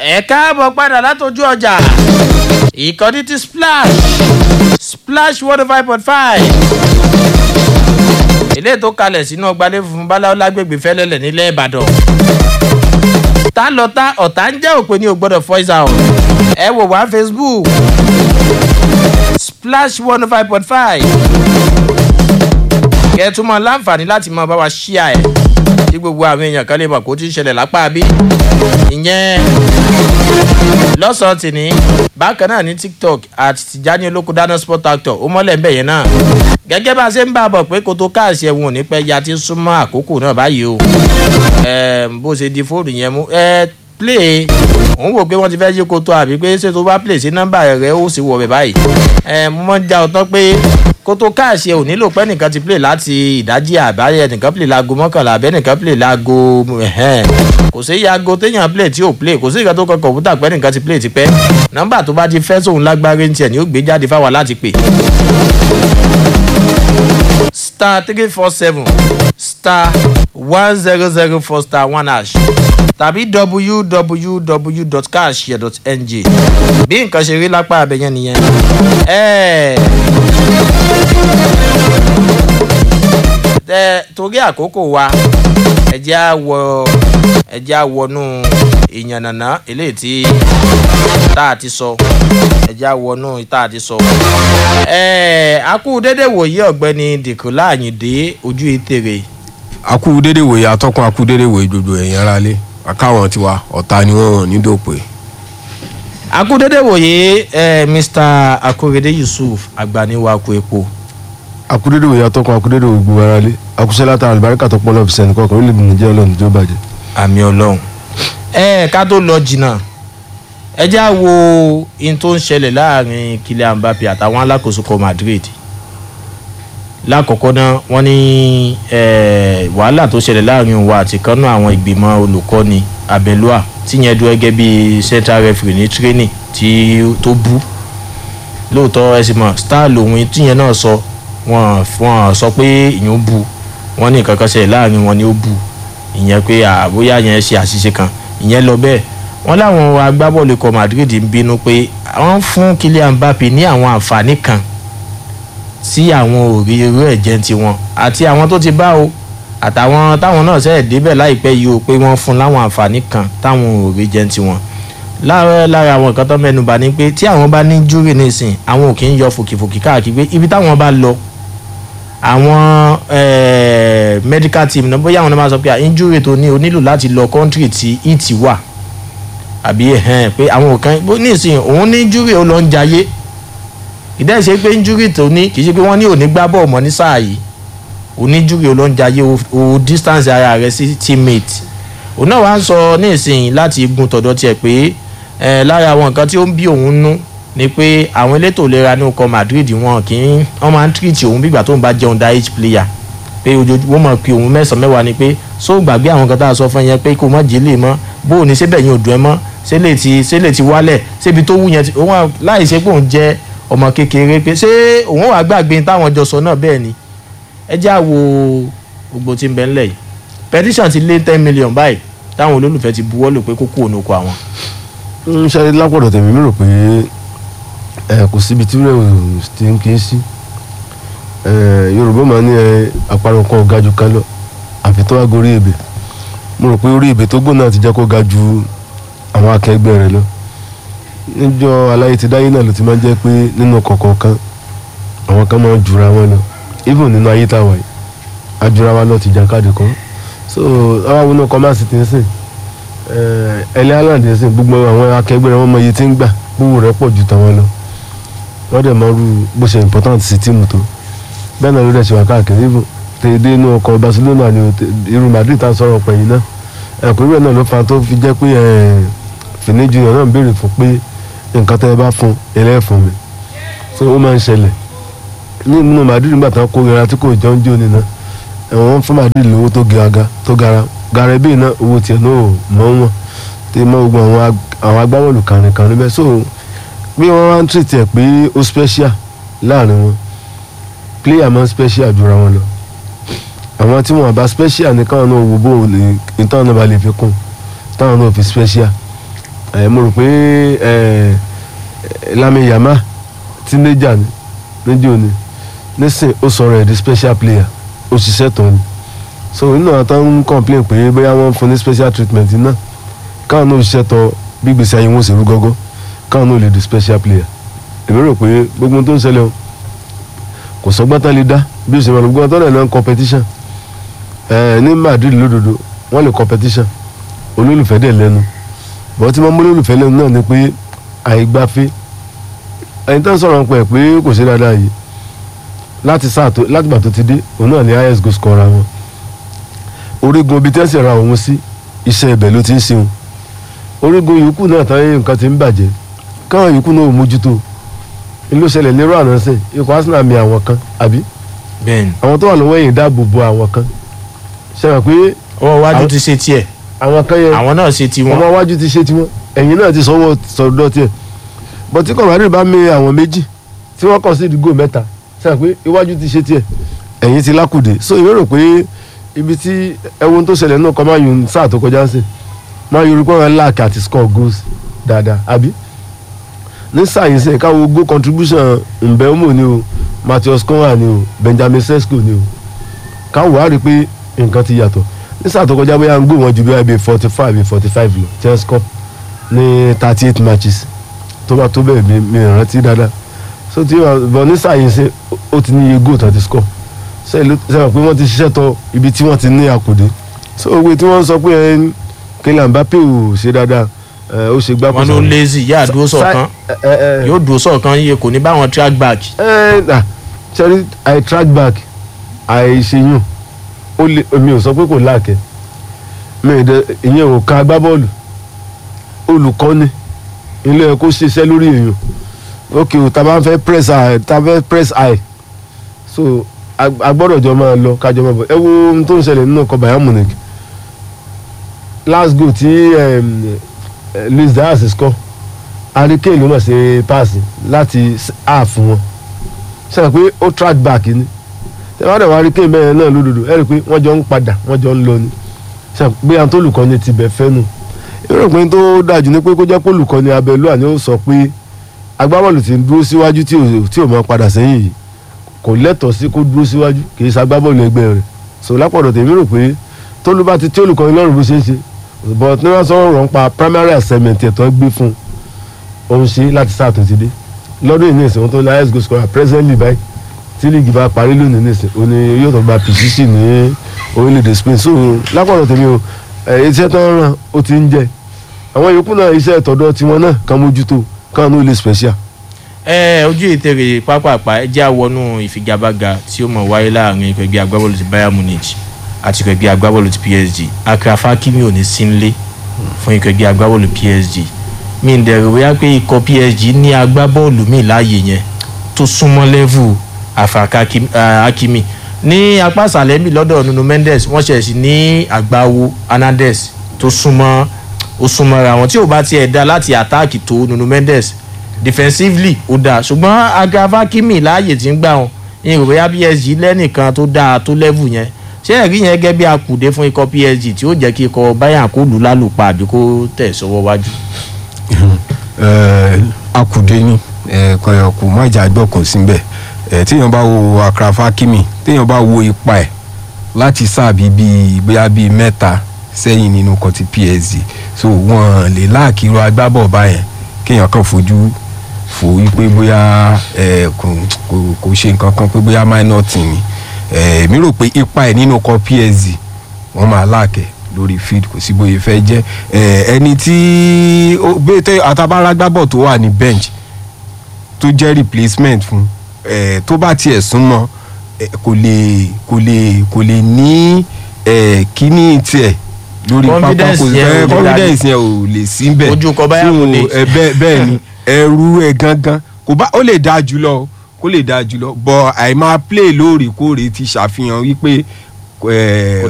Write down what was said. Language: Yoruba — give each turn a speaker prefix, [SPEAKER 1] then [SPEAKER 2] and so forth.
[SPEAKER 1] ẹ káàbọ̀ padà látọjú ọjà ìkànnì ti splash splash one five point five ilé tó kalẹ̀ sínú ọgbàlẹ̀ funfun báláwo lágbègbè fẹ́lẹ́lẹ̀ nílẹ̀ ìbàdàn tá lọ tá ọ̀tá ń jẹ́ òpin ní o gbọ́dọ̀ voice out ẹ wò wá facebook splash one five point five kẹ́ẹ̀túmọ̀ láǹfààní láti máa bá wa ṣíà ẹ̀ tí gbogbo àwọn èèyàn kan lè mọ̀ kó tí ń ṣẹlẹ̀ lápá bí ìyẹn lọ́sàn-án tì ní bákan náà ní tiktok àti tìjání olóko dáná sport actor ó mọ́lẹ̀ ń bẹ̀ yẹn náà gẹ́gẹ́ bá a ṣe ń bá a bọ̀ pé kó tó káàsì ẹ̀wọ̀n ò ní pẹ́ ya ti súnmọ́ àkókò náà báyìí o bó ṣe di fóònù yẹn mú play òun wò pé wọ́n ti fẹ́ yí koto àbí pé ṣé tó bá play sí nọ́mbà rẹ̀ ó sì wọ̀ bẹ̀ báyìí mo mọ̀ ń já ọtán pé kótó káàṣì ẹ ò nílò pé nìkan ti play láti ìdájí àbáyẹ nìkan play láago mọ́kànlá àbẹ́ nìkan play láago kò sí yaago téèyàn play tí ò play kò sí ìkan tó kọ kọ̀ǹpútà pé nìkan ti play ti pẹ́ nọ́mbà tó bá ti fẹ́ sóun lágbára ń tiẹ̀ ni ó gbé jáde fáwa láti pè. star three four seven star one zero zero four star one hash tàbí www.cashshare.ng bí nǹkan ṣe rí lápá abẹ́yẹn nìyẹn. tẹ torí àkókò wa ẹjẹ́ á wọ ẹjẹ́ á wọnú ìyànnànà eléyìí tí tá a ti sọ ẹjẹ́ á wọnú tá a ti sọ. akú dédé wòye ọ̀gbẹ́ni dìkúlá àyìndé ojú ìtèrè.
[SPEAKER 2] akú dédé wòye atọ́kùn akú dédé wòye gbogbo ẹ̀yìn ara lé akáwọn tiwa ọ̀tá ni wọ́n ní dòpè.
[SPEAKER 1] akúdédé wòye eh, mr akorede yusuf agbaniwako epo.
[SPEAKER 3] akúdédé wòye atọ́kùn akúdédé wòye gbogbo ara lé akusẹ́lá ta àlùbáríkà tó pọ̀ lọ́ọ̀fù sẹ́ni kọ̀ọ̀kan ó lè dùn jẹ́ ọlọ́run tó bàjẹ́.
[SPEAKER 1] àmì ọlọ́run ẹ ká tó lọ jìnnà ẹ já wo in tó ń ṣẹlẹ̀ láàrin kylian mbappe àtàwọn alákòóso kọ madrid lákọ̀ọ́kọ́ náà wọ́n ní wàhálà tó ṣẹlẹ̀ láàrin òun àti kanú àwọn ìgbìmọ̀ olùkọ́ni abẹ́lúà tíyẹn dúró gẹ́gẹ́ bí central referee ní training tí tó bú lóòótọ́ ẹ sì mọ̀ star lòun tíyẹn náà sọ wọ́n wọ́n sọ pé ìyẹn bú wọ́n ní nǹkan kan ṣẹlẹ̀ láàrin wọn ni ó bú ìyẹn pé àbóyá yẹn ṣe àṣìṣe kan ìyẹn lọ bẹ́ẹ̀ wọ́n láwọn agbábọ́ọ̀lù ikọ̀ madrid ń bínú pé wọ́n fún kylian mbappe ní àwọn àǹfààní kan tí àwọn ò rí irú ẹ̀ jẹ́ ti wọn àti àwọn tó ti bá o àtàwọn táwọn náà ṣẹ̀ débẹ̀ láìpẹ́ yìí o pé wọ́n fún láwọn àǹfààní kan táwọn ò rí jẹ́ ti wọn lára lára àwọn nǹkan tó mẹ́nuba ni pé tí àwọn bá ní júrì nísìn àwọn ò kì í yọ fòkìfòkì káàkiri pé ibi táwọn bá lọ àwọn medical team náà bóyá àwọn náà máa sọ pé injury tó ní o nílò láti lọ country tí it wà àbí pé àwọn kan nísìn òun ní injury ó lọ ń jayé ìdá ìṣe pé injury tó ní kì í ṣe pé wọ́n ní òní gbá bọ́ọ̀ mọ́ ní sáà yìí oníjúri olóńjayé o distance ara rẹ sí teammate òun náà wá ń sọ ní ìsìn láti gun tọ̀dọ̀ tiẹ̀ pé lára àwọn nǹkan tí ó ń bí òun nú ni pé àwọn elétò ìlera ní ọkọ̀ madrid wọn kì í wọ́n máa ń treat òun bígbà tóun bá jẹun diet player pé ojoojúmọ́ mọ̀ pé òun mẹ́sàn-án mẹ́wàá ni pé só gbàgbé àwọn nǹkan tá a sọ fún yẹn pé kó má jẹ́ lè mọ́ bó o ní sébẹ̀ yẹn ò dùn ẹ́ mọ́ sélè ti sélè ti wálẹ̀ sébi tó wù yẹn òun láì ṣe pé òun jẹ́ ọmọ kékeré pé ṣé òun wàá gbàgbé táwọn jọ sọ náà bẹ́ẹ̀ ni ẹ já wo gbogbo tí ń bẹ ńlẹ̀ yìí petition ti lé ten million báyìí táwọn olólùfẹ́ ti buwọ́ lò pé kó kú ònúkọ àwọn.
[SPEAKER 3] ń ṣe lápọ̀dọ̀ tèmi mi rò pé ẹ kò síbi tí rẹ̀ ti ń kí sí yorùbá máa ní àparò kan ga jù kan lọ àfi tó wá gorí ebè mo rò pé orí ebè tó gbóná ti jẹ́ kó ga ju àwọn akẹgbẹ́ rẹ̀ lọ níjọ́ aláyé ti dáyé náà ló ti máa ń jẹ́ pé nínú kọ̀ọ̀kan àwọn kan máa ń jura wọn lọ even nínú ayé táwa yìí ajura wa lọ ti jàkadì kan so àwa wo náà kọ́másì ti ń sìn ẹlẹ́ island ń sìn gbogbo àwọn akẹgbẹ́ rẹ̀ wọ́n mọ iye tí ń gbà gbówó rẹ̀ pọ̀ ju tàwọn lọ wọ́n dẹ̀ máa rú bó ṣe important sí tíìmù tó bẹ́ẹ̀ náà ló dẹ̀ ṣe wà káàkiri even tèdè inú ọkọ̀ barcelona ni irú madrid tá a sọ̀rọ̀ pẹ̀yìn náà ẹ̀kọ́ ìwé náà ló fa tó fi jẹ́ pé fìní junior náà béèrè fún pé nǹkan tẹ́ ẹ bá fún ẹlẹ́fun mi so ó máa ń ṣẹlẹ̀ nínú madrid nígbà tán kó gara tí kò jọ ń jó nínú ẹ̀wọ̀n fún madrid lówó tó gara tó gara gara bíi náà owó tiẹ̀ náà ò mọ́ wọn tí mọ́ gbogbo àwọn agbábọ́ọ̀lù kàrìnkàrìn bẹ́ẹ̀ so bí wọ́n wá ń tìrìtì ẹ̀ pé ó special láàrin wọn player máa ń special jura wọn lọ àwọn tí wọn bá special ní káwọn náà wò bó ní ìtàn náà bá lè fi kún táwọn náà fi special ẹ mo rò pé ẹ Lami Yama teenager ni níjó ni nísìn ó sọ̀rọ̀ ẹ̀ di special player ó ṣiṣẹ́ tán ni so nínú àwọn tó ń complain pé bóyá wọ́n ń fún ní special treatment náà káwọn náà ṣiṣẹ́ tọ bí gbèsè ayé wọn ṣe rú gọ́gọ́ káwọn náà lè di special player èmi rò pé gbogbo ohun tó ń ṣẹlẹ̀ o kò sọgbọ́n tán lè dá bí o ṣe máa lọ gbogbo ọtọ́ náà náà ń competition ẹ ní Madrid lódodo wọ́n lè competition olólùfẹ́ dẹ̀ lẹ́nu bọ́n tí wọ́n mú olólùfẹ́ lẹ́nu náà ni pé àìgbafẹ́ ẹni tó ń sọ̀rọ̀ pẹ̀ pé kò ṣe dáadáa yìí láti sáà tó láti gbà tó ti dé òun náà ní highest goal scorer wọn orígun ibi tí wọ́n sì ra òun sí iṣẹ́ ibẹ̀ ló ti ń ṣeun orígun yòókù náà táyé nǹkan ti ń bàjẹ́ káwọn yòókù náà ò mójútó ló ṣẹlẹ̀ lérò àná sìn ikọ̀ Arsenal mi àwọn kan àbí
[SPEAKER 1] bẹ́ẹ̀ni
[SPEAKER 3] àwọn tó wà lọ́wọ́ ẹ̀yìn dáàbò bo àwọn kan ṣe wọ́n pé
[SPEAKER 1] ọwọ́ iwájú
[SPEAKER 3] Àwọn-
[SPEAKER 1] ti ṣe tiẹ̀
[SPEAKER 3] àwọn kan yẹn
[SPEAKER 1] àwọn náà ṣe tiwọn
[SPEAKER 3] ọmọ iwájú ti ṣe tiwọn ẹ̀yìn náà ti sọ́wọ́ sọ̀dọ̀ tiẹ̀ bọ́ tí kọ̀mọ́dé bá mi àwọn méjì tí wọ́n kàn sí ìdígò mẹ́ta ṣe wọ́n pé iwájú ti ṣe tiẹ̀ ẹ̀yìn ti lákùdé so ìwé rò pé ibi tí ẹwọ́n tó ṣẹlẹ̀ náà kọ́ máa yun sáà tó kọjá sí máa yun orúkọ wọn láàkì àti score goals dáadáa àbí ní sáà yìí sẹ́yìn káwọ́ goal contribution Mbeumo ni o Matheus Cunha ni o Benjamin Sesko ni o káwọ́ wá rí i pé nǹkan ti yàtọ̀ ní sáà tó kọjá bóyá ń gbó wọn ju bí i forty five bí forty five lọ tí wọ́n score ní thirty eight matches tó bá tó bẹ́ẹ̀ mi mi rántí dáadáa so tí wọ́n bọ̀ ní sáà yìí sẹ́ ó ti ní iye goal tó ti score sẹ́yìn pé wọ́n ti ṣiṣẹ́ tọ ibi tí wọ́n ti ní àkùdé so òwe tí wọ́n sọ pé ẹ Kylian Mbappé ò ṣe dáadáa ẹ, ó ṣe gbá
[SPEAKER 1] wọn ló lazy yá àdúró sọ̀kan
[SPEAKER 3] yóò
[SPEAKER 1] yóò dúró sọ̀kan yìí kò ní báwọn track back
[SPEAKER 3] ẹ ẹ sẹ́rí i track back àìṣeyún ó lè mi ò sọ pé kò láàkẹ́ mi ì dẹ ìyẹn ò ka agbábọ́ọ̀lù olùkọ́ni ilé ẹ̀ kó ṣiṣẹ́ lórí èèyàn ok o ta bá ń fẹ́ press eye ta fẹ́ press eye so a- a gbọ́dọ̀ jọ máa lọ kájọ máa bọ̀ ẹ wo ohun tó ń ṣẹlẹ̀ nínú ọkọ̀ Bayern Munich last goal tí um, eh, Luis Diaz score Harry Kane ló mọ̀ ṣe paasi láti s- half wọn sọ pé ó track back ni tẹ́wọ́n dẹ̀ wá Harry Kane bẹ́ẹ̀ náà lódodo ẹ rí i pé wọ́n jọ ń padà wọ́n jọ ń lọ ni sọ pé àwọn tó olùkọ́ni ti bẹ̀ fẹ́ nù ìrò pé tó dájú ni pé kó jẹ́ pé olùkọ́ni abẹ́lú àni ó sọ pé agbábọ́ọ̀lù ti ń dúró síwájú tí ò tí ò mọ padà sẹ́yìn yìí kò lẹ́tọ̀ọ́ sí kó dúró síwájú kì í ṣagbábọ́ọ̀lù ẹgbẹ́ rẹ̀ so lápọ̀dọ̀ tèmi rò pé tólú bá ti tí olùkọ́ni lọ́rùn bó ṣe ń ṣe but ní wọ́n sọ̀rọ̀ rọ̀ ń pa primary assignment ẹ̀tọ́ gbé fún òun ṣe láti sáà tó ti dé lọ́dún yìí ní ìsìn wọn tó ní highest goal scorer presently báyìí tí líìgì bá parí lónìí ní ìsìn òní yóò tó gba pìṣíṣì ní orílẹ̀-èdè Spain so lápọ̀dọ̀ tèmi o ẹ̀ iṣẹ́ tó ń ràn ó ti ń jẹ àwọn yòókù náà iṣẹ́ ìtọ́dọ̀ tiwọn náà kan mójútó kan ní ó lè special
[SPEAKER 1] ẹ ojú ìtẹ̀rẹ̀ pápápá ẹ jẹ́ àwọnú ìfigagbága tí ó mọ̀ wáyé láàrin ikọ̀ ẹgbẹ́ agbábọ́ọ̀lù ti Bayern Munich àti ikọ̀ ẹgbẹ́ agbábọ́ọ̀lù ti PSG Achraf Hakimi ò ní sí nílé fún ikọ̀ ẹgbẹ́ agbábọ́ọ̀lù PSG mi ń dẹ̀rù wíyá pé ikọ̀ PSG ní agbábọ́ọ̀lù míì láàyè yẹn tó súnmọ́ lẹ́vù Achraf Hakimi- ah, Hakimi ní apá ìsàlẹ̀ mi lọ́dọ̀ Nuno Mendes wọ́n ṣẹ̀ sí ní àgbáwo Hernandez tó súnmọ́ ó súnmọ́ra wọn tí ò bá tiẹ̀ dá láti àtáàkì tó Nuno Mendes defensively ó dáa ṣùgbọ́n Achraf Hakimi láàyè tí ń gbà wọn ní ìròyìn PSG lẹ́nìkan tó dáa tó level yẹn ṣé ẹ̀rí yẹn gẹ́gẹ́ bí akùdé fún ikọ̀ PSG tí ó jẹ́ kí ikọ̀ Bayern kó lù lálùpà àbí kó tẹ̀ sọ́wọ́ wájú.
[SPEAKER 2] Eh, akùdé ni kọyọ kò má jà gbọ́ kò sí bẹ́ẹ̀ Eh, téèyàn bá wo Achraf Hakimi téèyàn bá wo ipa ẹ̀ láti sáàbí bíi bóyá bíi mẹ́ta sẹ́yìn nínú kan ti PSG so wọ́n lè láàkírò agbábọ̀ báyẹn kéèyàn kàn fojú fò wípé bóyá eh, kò kò- kò ṣe nǹkan kan pé bóyá minor team ni Eh, èmi rò pé ipa ẹ̀ nínú kan PSG wọ́n máa láàkẹ́ lórí field kò sí bóyá fẹ́ jẹ́ Eh, ẹni tí ó- bẹ́ẹ̀ tẹ́ àtàbára gbábọ̀ tó wà ní bench tó jẹ́ replacement fún eh, tó bá tiẹ̀ súnmọ́ eh, kò lè kò lè kò lè ní eh, kíní tiẹ̀ lórí pápá
[SPEAKER 1] Confidence
[SPEAKER 2] kò
[SPEAKER 1] yẹn ò lè
[SPEAKER 2] fẹ́ confidence yẹn ò lè sí bẹ́ẹ̀
[SPEAKER 1] Ojú kọ Bayern
[SPEAKER 2] So,
[SPEAKER 1] Munich.
[SPEAKER 2] eh, bẹ́ẹ̀ bẹ́ẹ̀ ni ẹrú ẹ̀ gangan kò bá ó lè dáa jùlọ o, kó lè dáa jùlọ bọ̀ àìmáa play lóòrèkóòrè ti ṣàfihàn wípé eh,